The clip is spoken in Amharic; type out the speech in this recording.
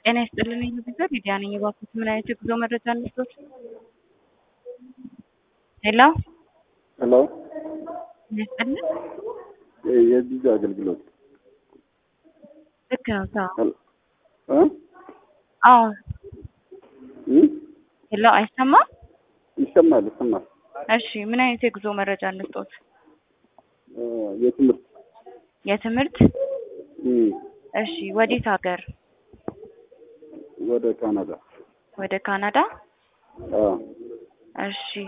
ጤና ይስጥልን ቤተሰብ ሊዲያ ነኝ። እባክዎት ምን አይነት የጉዞ መረጃ እንስጦት? ሄሎ ሄሎ ጤና ይስጥልን። የቪዛ አገልግሎት ልክ ነው። ሰው ሄሎ እ አዎ። እ ሄሎ አይሰማም? ይሰማል ይሰማል። እሺ ምን አይነት የጉዞ መረጃ እንስጦት? እ የትምህርት የትምህርት እ እሺ ወዴት ሀገር? ወደ ካናዳ ወደ ካናዳ? አ እሺ